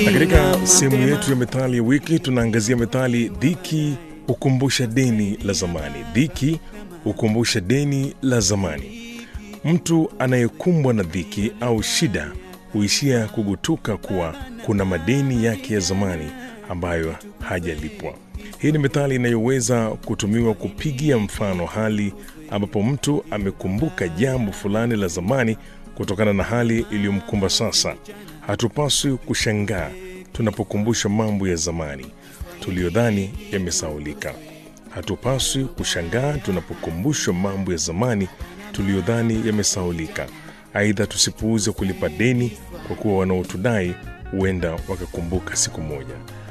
Na katika sehemu yetu ya methali ya wiki tunaangazia methali dhiki hukumbusha deni la zamani. Dhiki hukumbusha deni la zamani. Mtu anayekumbwa na dhiki au shida huishia kugutuka kuwa kuna madeni yake ya zamani ambayo hajalipwa. Hii ni methali inayoweza kutumiwa kupigia mfano hali ambapo mtu amekumbuka jambo fulani la zamani kutokana na hali iliyomkumba sasa. Hatupaswi kushangaa tunapokumbusha mambo ya zamani tuliyodhani yamesaulika. Hatupaswi kushangaa tunapokumbushwa mambo ya zamani tuliyodhani yamesaulika. Aidha, tusipuuze kulipa deni, kwa kuwa wanaotudai huenda wakakumbuka siku moja.